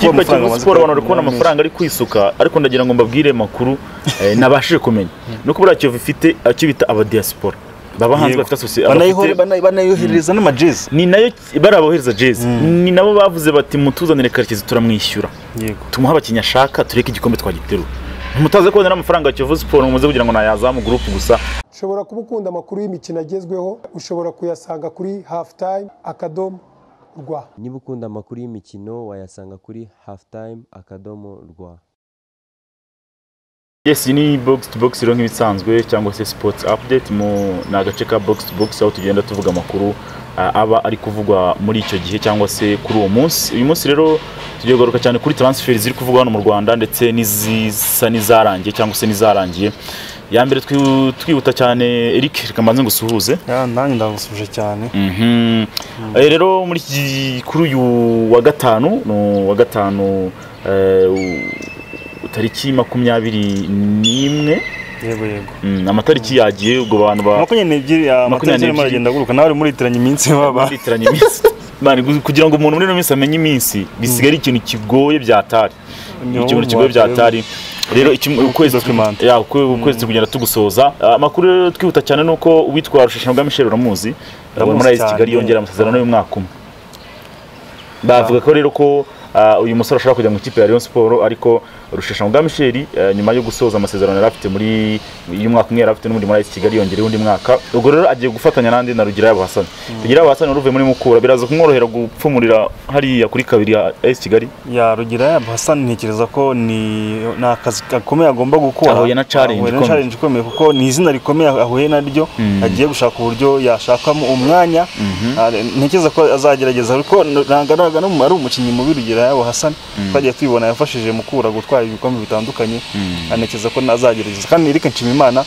ikibuga cyo muri siporo abantu bari kubona amafaranga ari kwisuka ariko ndagira ngo mbabwire makuru eh, nabashije kumenya no kubura kiyovu ifite icyo bita abadiyasipora babahanzi Yego. bafite asosiye Banayihore- bana- banayoherereza n'amajezi ni nayo bari abohereza jezi ni nabo bavuze bati mutuzanire karekezi turamwishyura yego tumuhe abakinnyi ashaka tureke igikombe twagiterura mutaze kubonera amafaranga ya kiyovu siporo ngo muze kugira ngo nayazamu gurupu gusa ushobora kuba ukunda amakuru y'imikino agezweho ushobora kuyasanga kuri hafu tayime akadomo rwa niba ukunda amakuru y'imikino wayasanga kuri halftime akadomo rwa yes iyi ni box to box rero nk'ibisanzwe cyangwa se sports update mu ni agace ka box to box aho tugenda tuvuga amakuru ah, aba ari kuvugwa muri icyo gihe cyangwa se kuri uwo munsi uyu munsi rero tugiye kugaruka cyane kuri transfer ziri kuvugwa hano mu rwanda ndetse n'izisa n'izarangiye cyangwa se n'izarangiye ya mbere twi- twihuta cyane eric reka mbanze ngo usuhuze Ya, nanjye ndagusuje cyane Mhm. Eh, rero muri iki kuri uyu wa gatanu ni uwa gatanu eh, u- tariki makumyabiri n'imwe yego yego Mm, amatariki yagiye ubwo abantu ba- makumyabiri n'ebyiri amatara Makumyabiri arimo n'ebyiri. aragenda aguruka nawe uri muritiranya iminsi baba bitiranya iminsi Mani, gu- kugira ngo umuntu muri ino minsi amenye iminsi bisigaye ari ikintu kigoye byatari Niho ikintu kigoye byatari rero iki- ukwezi Document. ya, ukwe- ukwezi kugenda tugusoza Ah, amakuru rero twihuta cyane ni uko uwitwa rusheshanrwanda michel uramuzi Ndamuzi muri ayisi cyane. kigali yongera amasezerano y'umwaka umwe bavuga ko rero ko ah, uyu musore ashobora kujya mu ikipe ya Rayon Sport ariko rusheshanrwanda michel eh, nyuma yo gusoza amasezerano yari afite muri y'umwaka umwe yari afite n'undi muri ayisi kigali yongereho undi mwaka ubwo rero agiye gufatanya n'andi na rugira yabo hasani rugira yabo hasani wari uvuye muri mukura biraza kumworohera gupfumurira hariya kuri kabiri ya ayisi kigali ya rugira ya hasani ntekereza ko ni ni akazi gakomeye agomba gukora Ahuye na challenge Ahuye na ikomeye. challenge ikomeye kuko ni izina rikomeye ahuye naryo Mm. agiye gushaka uburyo yashakamo umwanya Ah, ntekereza ko azagerageza ariko ntabwo araga no ari umukinnyi mubi rugira yabo hasani twagiye tubibona yafashije mukura gutwara ibikombe bitandukanye Ah, ntekereza ko azagerageza kandi Eric Nshimimana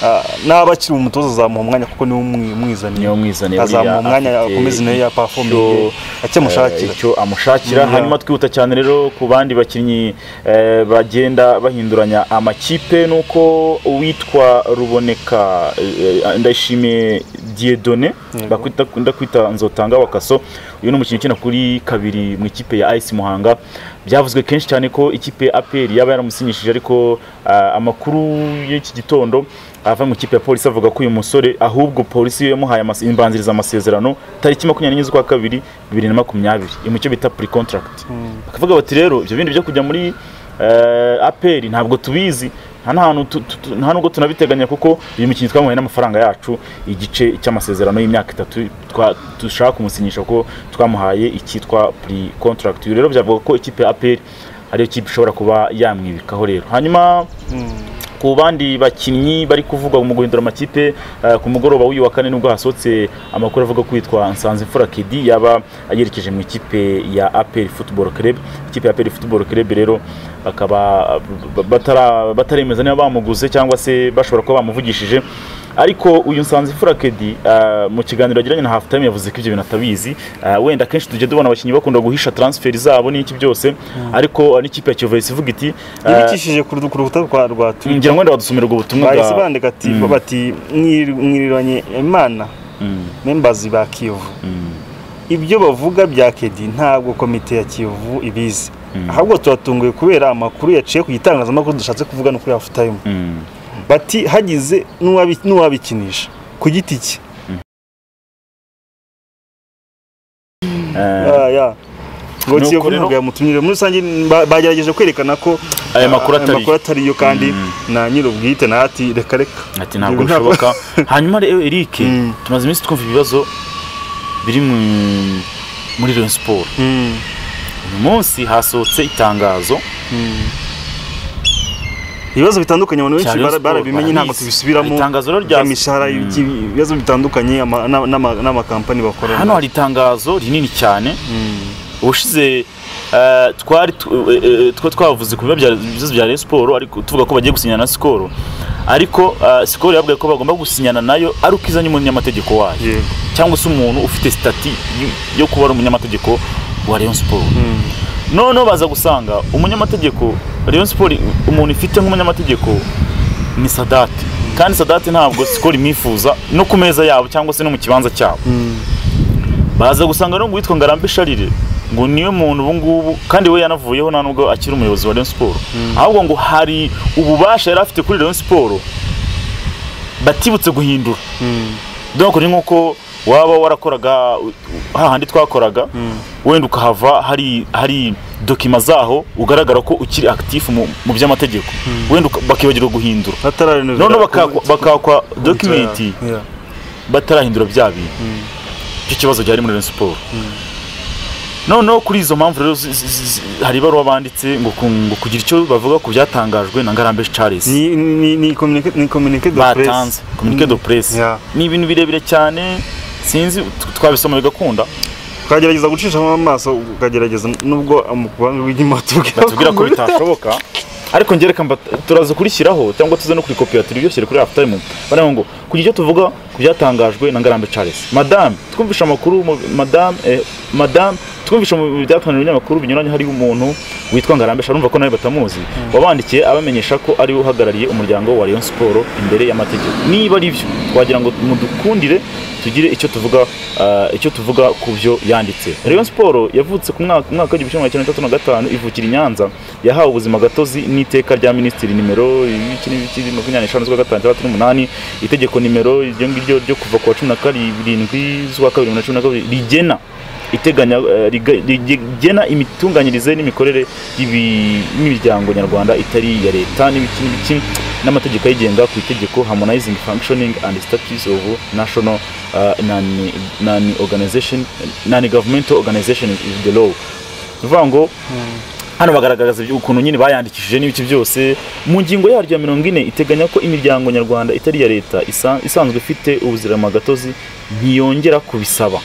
ah, n'aba akiri umutoza azamuha umwanya kuko niwe umwi- umwizaniye niyo umwizaniye azamuha umwanya akomeze nayo yapafominge icyo amushakira icyo amushakira Mm, hanyuma twihuta cyane rero ku bandi bakinnyi eh, bagenda bahinduranya amakipe nuko uwitwa ruboneka eh, eh, ndayishimiye Dieudonné Yego. bakwita ndakwita nzotanga wakaso uyu ni umukinnyi ukina kuri kabiri mu ikipe ya IS Muhanga byavuzwe kenshi cyane ko ikipe ya APR yaba yaramusinyishije ariko ah, amakuru y'iki gitondo ava mu ikipe ya polisi avuga ko uyu musore ahubwo polisi yamuhaye amas- imbanziriza amasezerano tariki makumyabiri n'enye z'ukwa kabiri bibiri na makumyabiri iri mu cyo bita pre contract bakavuga bati rero ibyo bindi byo kujya muri eh, APR ntabwo tubizi nta n'ahantu tu- tu- tu- nta nubwo tunabiteganya kuko uyu mukinnyi twamuhaye n'amafaranga yacu igice cy'amasezerano y'imyaka itatu twa- dushaka kumusinyisha kuko twamuhaye icyitwa pre contract uyu rero byavuga ko ikipe ya APR ariyo kipe ishobora kuba yamwibikaho rero hanyuma ku bandi bakinnyi bari kuvugwa mu guhindura amakipe eh, ku mugoroba w'uyu wa kane nibwo hasohotse amakuru avuga ko witwa Nsanzimfura Kedi yaba yerekeje mu ikipe ya APR Football Club ikipe ya APR Football Club rero bakaba b- b- batara- bataremeza niba bamuguze cyangwa se bashobora kuba bamuvugishije ariko uyu Nsanzimfura Kedi eh, mu kiganiro yagiranye na Halftime yavuze ko ibyo bintu atabizi Eh, wenda akenshi tujya tubona abakinnyi bakunda guhisha transfer zabo n'iki byose ariko eh, n'ikipe ya Kiyovu yahise ivuga iti eh, yibikishije ku rudu- ku rukuta rwa rwa Twitter ngira ngo wenda badusomera ubwo butumwa bahise bandika ati bati "Mwir- mwiriranye imana Mm, membazi ba kiyovu mm, ibyo bavuga bya kedi ntabwo komite ya kiyovu ibizi Mm. ahubwo turatunguye kubera amakuru yaciye ku gitangazamakuru dushatse kuvuga no kuri hafu tayime mm. bati hagize n'uwabi- n'uwabikinisha ku giti cye Eh, Ya, ya. ngo Nuko kiyovu rero- ntabwo yamutumye muri rusange ba- bagerageje kwerekana ko Aya makuru atari- atariyo kandi na nyir'ubwite na ati reka reka ati ntabwo Ibyo ntabwo- bishoboka hanyuma rero eric Mm. tumaze iminsi twumva ibibazo biri mu- muri Rayon siporo Mm, uyu munsi hasohotse itangazo mm. ibibazo bitandukanye Cya abantu benshi Rayon bara- Sport, barabimenya ntabwo barabizi. tubisubiramo Hari itangazo rero rya- ry'imishahara Mm. y'iki- ibibazo bitandukanye ama- n'ama- n'ama- n'amakampani bakorana hano hari itangazo rinini cyane Mm, ubushize eh, twari tu- eh, eh, twa twavuze ku biba bya ibibazo bya Rayon Sport ariko tuvuga ko bagiye gusinyana na Skol ariko eh, Skol yabwiye ko bagomba gusinyana nayo ari uko izanye umunyamategeko wayo yego cyangwa se umuntu ufite stati yo kuba ari umunyamategeko wa Rayon Sport Mm, noneho baza gusanga umunyamategeko Rayon Sport umuntu ifite nk'umunyamategeko ni Sadati kandi Sadati ntabwo Skol imwifuza no ku meza yabo cyangwa se no mu kibanza cyabo mm, baza gusanga rero ngo uwitwa Ngarambe Sharire ngo niwe muntu ubu ngubu kandi we yanavuyeho nta nubwo akiri umuyobozi wa Rayon Sport ahubwo ngo hari ububasha yari afite kuri Rayon Sport batibutse guhindura donc ni nkuko waba warakoraga hahandi twakoraga wenda ukahava hari hari dokima zaho ugaragara ko ukiri actif mu mu by'amategeko wenda uka- bakibagirwa guhindura batararenovera noneho ku- bakakwa- bakakwa document Yeah. batarahindura bya bintu icyo kibazo gihari muri Rayon Sport noneho kuri izo mpamvu rero zi- zi- zi- hari ibaruwa banditse ngo ku- ngo kugira icyo bavuga ku byatangajwe na Ngarambe Charles ni ni ni communique ni communique de presse batanze communique de presse Yeah. ni ibintu birebire cyane sinzi t- twabisoma bigakunda ukagerageza gucishamo amaso ukagerageza nubwo amukubanga w'inyuma tubwira tubwira ko bitashoboka ariko njye reka mba- turaza kurishyiraho cyangwa tuze no kurikopera turibyoshyire kuri half time bariya ngo kugira icyo tuvuga ku byatangajwe na Ngarambe Charles madame twumvisha amakuru mu- madame eh, madame twumvisha mu byatanzwe mu binyamakuru binyuranye hari umuntu witwa Ngarambe Charles urumva ko nawe batamuzi wabandikiye abamenyesha ko ari we uhagarariye umuryango wa Rayon Sport imbere y'amategeko niba ari byo twagira ngo mudukundire tugire icyo tuvuga ah, icyo tuvuga ku byo yanditse Rayon Sport yavutse ku mwaka umwaka w'igihumbi kimwe magana cyenda mirongo itandatu na gatanu ivukira i Nyanza yahawe ubuzima gatozi n'iteka rya minisitiri nimero ibiki n'ibiki makumyabiri n'eshanu z'ukwa gatanu itandatu n'umunani itegeko nimero iryo ngiryo ryo kuva ku wa cumi na karindwi z'ukwa kabiri bibiri na cumi na kabiri rigena iteganya eh, riga- rigena imitunganyirize n'imikorere y'ibi- y'imiryango nyarwanda itari iya leta n'ibiki n'ibiki n'amategeko ayigenga ku itegeko harmonizing functioning and status of national uh, non- non-organization non-governmental organization is the law bivuga ngo hano bagaragaza ibyo- ukuntu nyine bayandikishije n'ibiki byose mu ngingo yaryo ya mirongo ine iteganya ko imiryango nyarwanda itari iya leta isa- isanzwe ifite ubuziramagatozi ntiyongera kubisaba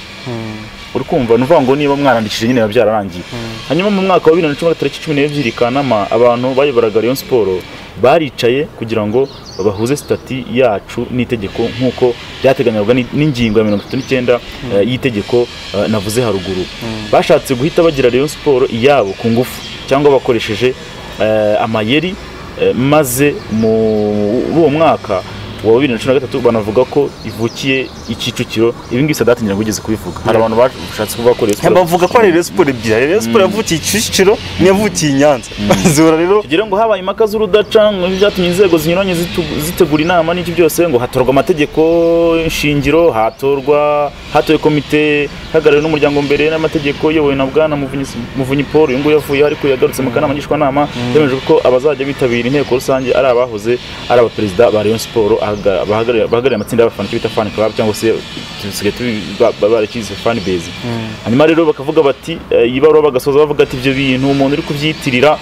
uri kumva ni ukuvuga ngo niba mwarandikishije nyine biba byararangiye hanyuma mu mwaka wa bibiri na cumi na tariki cumi n'ebyiri kanama abantu bayoboraga Rayon siporo baricaye kugira ngo bahuze sitati yacu n'itegeko nk'uko byateganyaga ni- n'ingingo ya mirongo itatu n'icyenda eh, y'itegeko eh, navuze haruguru bashatse guhita bagira Rayon siporo iyabo ku ngufu cyangwa bakoresheje eh, amayeri eh, maze muri uwo mwaka wa bibiri na cumi na gatatu banavuga ko ivukiye i Kicukiro ibi ngibi Sadat ngira ngo ugeze kubivuga hari abantu bashatse kuvuga ko Rayon Sports- bavuga ko ari Rayon Sport ebyiri hari Rayon Sport yavukiye Kicukiro n'iyavukiye i Nyanza zihora rero tugira ngo habaye impaka z'urudaca ngo byatumye inzego zinyuranye zitu- zitegura inama n'iki byose ngo hatorwa amategeko shingiro hatorwa hatowe komite hagarariwe n'umuryango mbere n'amategeko iyobowe na bwana Muvunyi Muvunyi Paul uyu nguyu yavuye ariko yagarutse mu kanama ngishwanama yemeje ko abazajya bitabira inteko rusange ari abahoze ari abaperezida ba Rayon Sport ahaga- bahagarariye bahagarariye amatsinda y'abafana icyo bita fan club cyangwa se dusigaye tubi- ba- ba- barakize fan base hanyuma rero bakavuga bati eh, iyi baruwa bagasoza bavuga ati ibyo bintu umuntu uri kubyiyitirira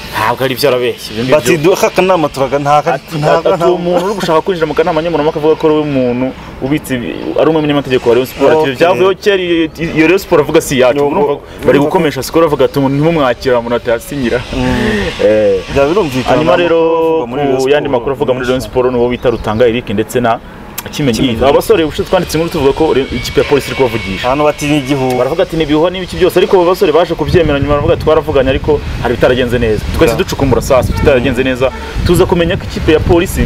ntabwo ari byo arabeshya ibyo bati ngibyo duha akanama turaga ntaha Ati- ati uwo muntu uri gushaka kwinjira mu kanama nkemurampaka avuga ko ari we muntu ubitse ibi- ari umwe munyamategeko wa Rayon Sport ati ibyo Okay. byavuyeho kera iyo- iyo Rayon Sport avuga si iyacu Ni urumva uko- bari urumva ko- gukomesha sikoro bavuga ati umuntu ntimumwakira umuntu atasinyira Eh, byaba birumvikana hanyuma nta rero makuru avuga muri Rayon ku yandi Sport. makuru avuga muri Rayon Sport ni uwo bita Rutanga Eric ndetse na Kimenyi Kimenyi. aba basore ubushize twanditse inkuru tuvuga ko Rayon- ikipe ya polisi iri kubavugisha ahantu bati ni igihuha baravuga ati ntibihuha n'ibiki byose ariko abo basore baje kubyemera nyuma baravuga ati twaravuganye ariko hari ibitaragenze neza twese Yeah. ducukumbura sasa ibitaragenze neza tuza kumenya ko ikipe ya polisi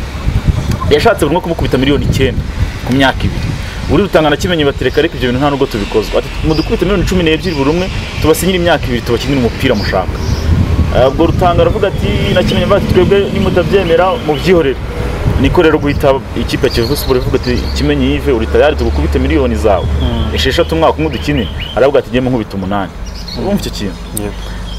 yashatse buri umwe kumukubita miliyoni icyenda ku myaka ibiri uri rutangana kimenyi batereka ariko ibyo bintu nta nubwo tubikozwa ati mudukubite miliyoni cumi n'ebyiri buri umwe tubasinyire imyaka ibiri tubakinire umupira mushaka Ah, ubwo rutanga aravuga ati na kimenyi bati twebwe nimutabyemera mubyihorere niko rero guhita ikipe ya Kiyovu Sport ivuga ati kimenyi yive uri tayari tugukubite miliyoni zawe esheshatu umwaka umwe dukine aravuga ati njye nkubita umunani urumva icyo kintu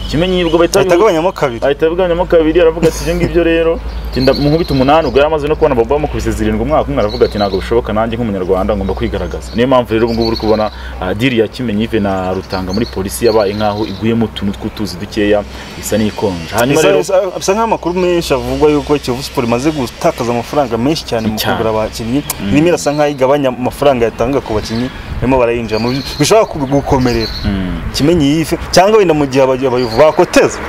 kimenyi ubwo bahita bahita agabanyamo kabiri ahita avuganyamo kabiri aravuga ati ibyo ngibyo rero genda munkubita umunani ubwo yari amaze no kubona baba bamukubise zirindwi umwaka umwe aravuga ati ntabwo bishoboka nanjye nk'umunyarwanda ngomba kwigaragaza niyo mpamvu rero ubu ngubu uri kubona ah, diri ya kimenyi ive na rutanga muri polisi yabaye nk'aho iguyemo utuntu tw'utuzi dukeya isa n'ikonje hanyuma Bisa- rero bisa bisa nk'aho amakuru menshi avugwa yuko Kiyovu Sport imaze gutakaza amafaranga menshi cyane mu Cyane. kugura abakinnyi irimo irasa nk'aho igabanya amafaranga yatanga ku bakinnyi barimo barayinjiramo bishobora ku- gukomerera kimenyi yive cyangwa wenda mu gihe abayobozi abayobozi bakoteza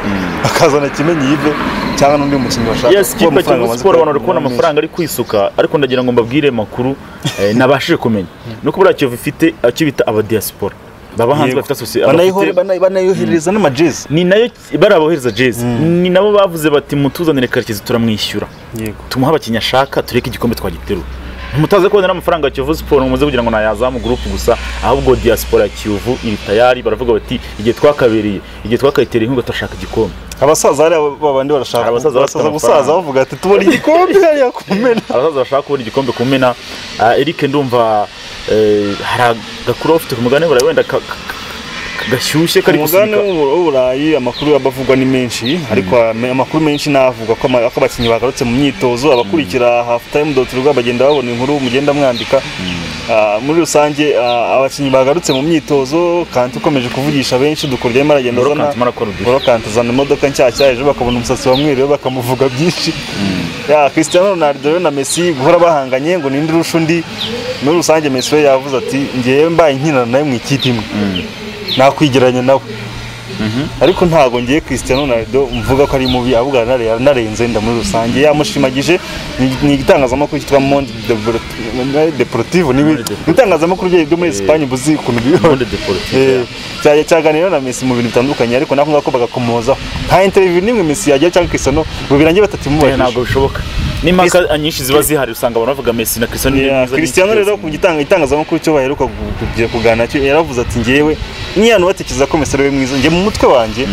bakazana kimenyi yive cyangwa n'undi mukinnyi bashaka yes kuko kipe amafaranga Kiyovu amaze Sport abantu bari kuyagura kubona menshi. amafaranga ari kwisuka ariko ndagira ngo mbabwire makuru eh, nabashije kumenya no kubura Kiyovu ifite icyo bita abadiaspora baba hanze Yego. bafite asosiye Banayihore- banayi- banayoherereza n'amajezi ni nayo bari abohereza jezi ni nabo bavuze bati mutuzanire karekezi turamwishyura yego tumuhe abakinnyi ashaka tureke igikombe twagiterura mutaze kubona n'amafaranga ya kiyovu siporo muze kugira ngo nayazamu gurupe gusa ahubwo diaspora ya kiyovu iri tayari baravuga bati igihe twakabereye igihe twakayitereye inkunga turashaka igikombe abasaza hariya babandi barashaka Abasaza bafite abasaza gusaza amafaranga. bavuga ati tubona igikombe hariya kumena abasaza bashaka kubona igikombe ku mena Ah, eric ndumva eh, hari agakuru baba bafite ku mugabane burayi wenda ka- ka- ka- gashyushye kari umugabane gusunika w'u- w'uburayi amakuru aba avugwa ni menshi ariko ame- amakuru menshi navuga ko ama- ko abakinnyi bagarutse mu myitozo abakurikira halftime.rw bagenda babona inkuru mugenda mwandika Ah, muri rusange ah, abakinnyi bagarutse mu myitozo kanti ukomeje kuvugisha benshi dukora arimo aragenda Ngoro azana Kanti arimo arakora udushya. Ngoro Kanti azana imodoka nshyashya ejo bakabona umusatsi wa mwiriwe bakamuvuga byinshi ya Cristiano Ronaldo rero na Messi guhora bahanganye ngo ninde urusha undi muri rusange Messi we yavuze ati ngewe mbaye nkinana nawe mu ikipe imwe nakwigeranya nawe ariko ntabwo ngiye Cristiano Ronaldo mvuga ko ari mubi ahubwo aranare- anarenze nda muri rusange yamushimagije ni- ni igitangazamakuru cyitwa Monde Develop- Deportivo n'ibindi Deportivo. itangazamakuru rye ryo muri Espagne buzi ukuntu bwiyobora Monde Deportivo, Eh, yeah. cyajya cyaganira na Messi mu bintu bitandukanye ariko nako ngako bagakomozaho nta interview nimwe Messi yagira cyangwa Cristiano ngo birangiye Eh, ntabwo batatimubagisha bishoboka n'impaka nyinshi ziba zihari usanga abantu bavuga mesi na Cristiano ni mwiza, ni Cristiano icyitezo. rero ku gitanga itangazamakuru cyo baheruka gu- kugira kuganira cyo yaravuze ati njyewe n'iyantu batekereza ko Messi ari we mwiza njye mu mutwe wanjye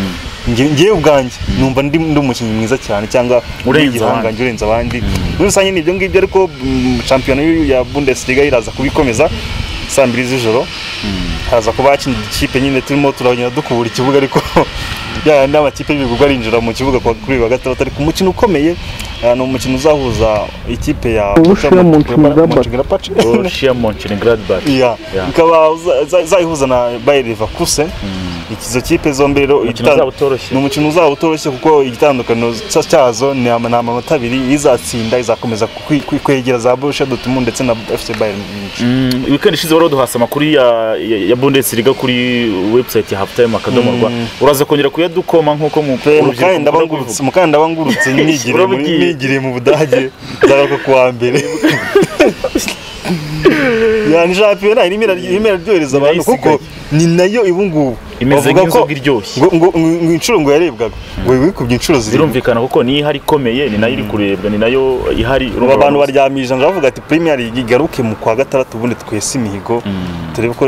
njye- njyewe ubwanjye numva ndi ndi umukinnyi mwiza cyane cyangwa Urenze ndi igihangange abandi. urenze abandi muri rusange ni ibyo ngibyo ariko mm, shampiyona y'u- ya Bundesliga iraza kubikomeza saa mbiri z'ijoro haza kuba hakina ikipe nyine turimo turagenda dukubura ikibuga ariko ya n'amakipe y'ibigurwa arinjira mu kibuga kuwa- kuri uyu wa gatandatu ariko umukino ukomeye ah, ni umukino uzahuza ikipe ya Borussia Mönchengladbach. Mönchengladbach. Borussia Mönchengladbach Iya, Yeah. ikaba za- za- zayihuza na Bayer Leverkusen izo kipe zombi rero Umukino igitan- uzaba utoroshye. ni umukino uzaba utoroshye kuko igitandukaniro cya- cyazo ni ama- ni amanota abiri izatsinda izakomeza kwi- kwi- kwegera za Borussia Dortmund ndetse na FC Bayern Munich Mm, weekend ishize wari waduhasa amakuru ya, ya, ya Bundesliga kuri website ya halftime akadomo rwa uraza kongera kuyadukoma nk'uko mu Pe, urubyiruko mukunda mukandida bangurutse kubivuga. mukandida bangurutse nigiriye muri- Urabugiye. nigiriye mu budage ndagaruka ku wa mbere yani shampiyona irimo iraryo- irimo iraryohereza abantu kuko ni nayo ibu ngubu Imeze Bavuga nk'inzoga ko- iryoshye. ngo- ngo- ngo- ngo inshuro ngo yarebwaga ngo wikubye inshuro zirindwi birumvikana kuko niyo ihari ikomeye ni nayo iri kurebwa ni nayo ihari ubu abantu baryamye ijana bavuga ati premier league igaruke mu kwa gatandatu ubundi twese imihigo turebe ko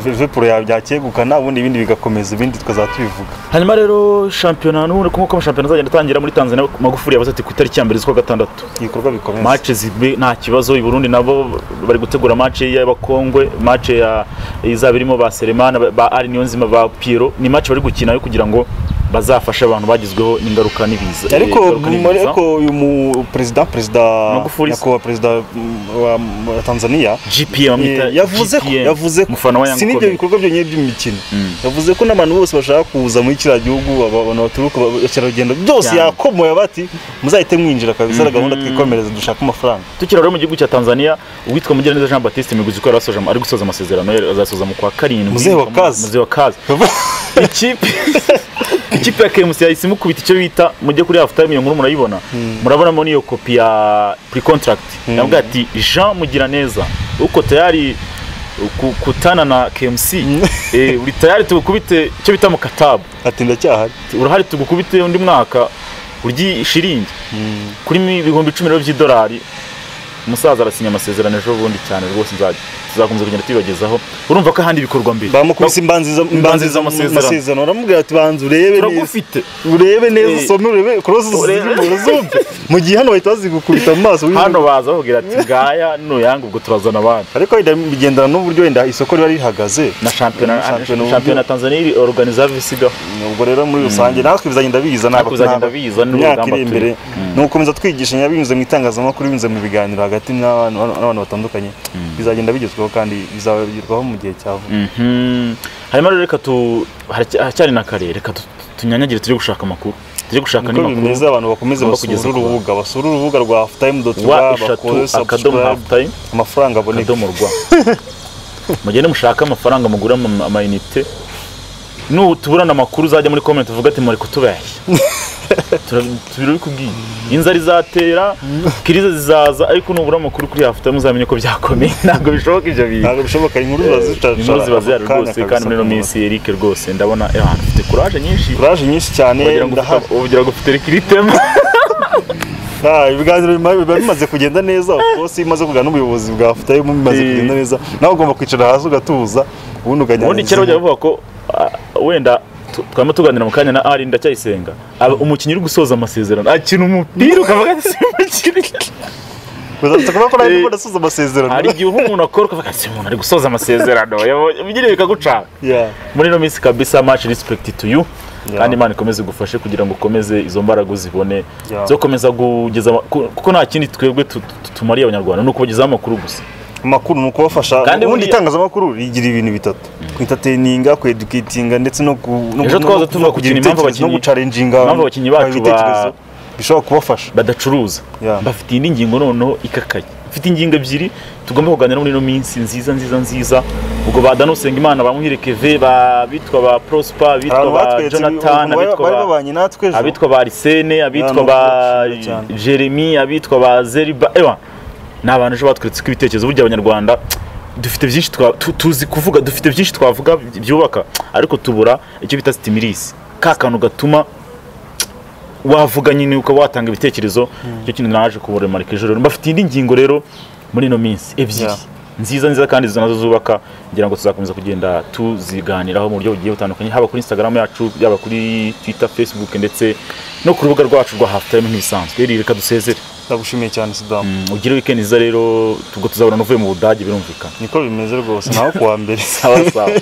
liverpool yabyakegukana ubundi ibindi bigakomeza ibindi tukazaba tubivuga hanyuma rero shampiyona n'ubundi kuko nk'uko amashampiyona azagenda atangira muri tanzania magufuri yabaze ati ku itariki ya mbere z'ukwa gatandatu ibikorwa bikomeza mace zibe nta kibazo i burundi nabo bari gutegura mace y'abakongwe mace ya izaba irimo ba seremana ba- ba ari niyo nzima ba piero ni mace bari gukina yo kugira ngo bazafashe abantu bagizweho n'ingaruka n'ibiza eh, ariko ingaruka n'ibiza. ariko uyu mu perezida perezida Magufuli. nyakubahwa perezida mm, wa wa tanzania GPM bamwita eh, yavuze ko GPM, yavuze ko umufana wa si Young n'ibyo Comey. bikorwa byonyine by'imikino yavuze ko n'abantu bose bashaka kuza muri kiriya gihugu aba- abantu baturuka ba- abakerarugendo byose Cyane. yakomoye abati muzahite mwinjira kabisa ari gahunda twikomereza dushaka amafaranga tukiri rero mu gihugu cya tanzania uwitwa mugiraneza jean batiste miguzi ko yari asoje am- ari gusoza amasezerano ye, azasoza mu kwa karindwi Muzehe wa kazi. muzehe wa kazi ikipe ikipe ya kemusi yahise imukubita icyo bita mujye kuri half time iyo nkuru murayibona murabonamo n'iyo kopi ya pre contract yambwiye ati jean mugiraneza uko tayari ku- kutana na KMC eh, uri tayari tugukubite icyo bita mu katabu ati ndacyahari urahari tugukubite undi mwaka uryi shiringi kuri mi- ibihumbi icumi rero by'idolari umusaza arasinya amasezerano ejo bundi cyane rwose nzajya tuzakomeza kugenda tubibagezaho urumva ko ahandi bikorwa mbere bamukubise imbanziza imbanziza amasezerano. amasezerano baramubwira ati banza urebe neza turagufite urebe neza Eh. usome urebe korosi Urebe. zirimo zumve mu gihe hano bahita bazigukubita mu maso hano baza bakubwira ati ngaya nuyanga ubwo turazana abandi ariko wenda bigendana n'uburyo wenda isoko riba rihagaze na shampiyona Shampiyona uburyo- shampiyona tanzania iri organiza visigaho ubwo rero muri rusange natwe bizagenda biza Natwe bizagenda biza, ni imyaka urugamba iri imbere ni ugukomeza twigishanya binyuze mu itangazamakuru binyuze mu biganiro hagati n'abantu n'abantu batandukanye bizagenda bigezweho kandi bizagerwaho mu gihe cya vuba Mhm. hanyuma rero reka tu haracya- haracyari na kare reka tu- tunyanyagire tujye gushaka amakuru tujye gushaka niko n'amakuru bimeze abantu bakomeze tugomba basura kugeza ku urubuga basura urubuga rwa halftime dot rwa wa eshatu bakore akadomo subscribe, half time amafaranga aboneka akadomo rwa mugende mushake amafaranga mugura ama- amayinite nu tuburana amakuru uzajya muri comment uvuga ati muri kutubeshya turabikubwiye inzara izatera kirize zizaza ariko nubura amakuru kuri hafuta muzamenye ko byakomeye ntabwo bishoboka ibyo bintu ntabwo bishoboka inkuru inkuru ziba zihari rwose kandi muri ino minsi minsi Eric rwose ndabona eh, ahantu ufite courage nyinshi kuraje nyinshi cyane wagira ngo ndahari ufite- wagira ngo ufite Eric iri tema Ah, ibiganiro bima- biba bimaze kugenda neza of course iyo umaze kuganira n'ubuyobozi bwa afutayimu bimaze Eh. kugenda neza nawe ugomba kwicara hasi ugatuza ubundi ukajyana ubundi kera bajya bavuga ko ah, wenda tu- twaba tuganira mu kanya na ari ndacyayisenga aba- umukinnyi uri gusoza amasezerano akina umupira ukavuga ati simukiri uzafite kuba kora Eh. arimo adasoza amasezerano hari igihe uha umuntu akora ukavuga ati umuntu ari gusoza amasezerano yabonye- ibigiriye bikagucana Yeah. muri ino minsi kabisa much respect to you Yeah. kandi imana ikomeze igufashe kugira ngo ukomeze izo mbaraga uzibone Yeah. zo komeza kugeza ama- ku- kuko nta kindi twebwe tu- tu- tumariye abanyarwanda ni ukubagezaho amakuru gusa amakuru ni ukubafasha Kandi ubundi buriya- itangazamakuru rigira ibintu bitatu kwitateyininga kwedukitinga ndetse no ku- no- Ejo no- twaza no- tuvuga no ku kugira kintu, impamvu ibitekerezo no abakinnyi- gucarenjinga impamvu abakinnyi bacu ba- ibitekerezo bishobora kubafasha badacuruza Yeah. bafite indi ngingo noneho ikakaye mfite ingingo ebyiri tugomba kuganira muri ino minsi nziza nziza nziza ubwo ba Dano Usengimana ba Muhire Keve ba bitwa ba Prosper bitwa abantu ba batweretse Jonathan ibintu bari abitwa bari ba- babanye natwe ejo abitwa ba Arsene abitwa Yeah, ba nubwo cyane. Jeremy abitwa ba Zeriba ewa ni abantu ejo batweretse ko ibitekerezo burya abanyarwanda dufite byinshi twa- tu- tuzi kuvuga dufite byinshi twavuga byubaka ariko tubura icyo bita stimulisi ka kantu gatuma wavuga nyine ukaba watanga ibitekerezo icyo kintu naje kuburemarika ejo rero mbafite indi ngingo rero muri ino minsi ebyiri Yeah. nziza nziza kandi izo nazo zubaka ngira ngo tuzakomeza kugenda tuziganiraho mu buryo bugiye butandukanye haba kuri instagram yacu yaba kuri twitter facebook ndetse no ku rubuga rwacu rwa halftime nk'ibisanzwe rero reka dusezere ndagushimiye cyane sudamu ugire weekend nziza rero ubwo tuzabona uvuye mu budage birumvikana niko bimeze rwose naho kuwa mbere sawa sawa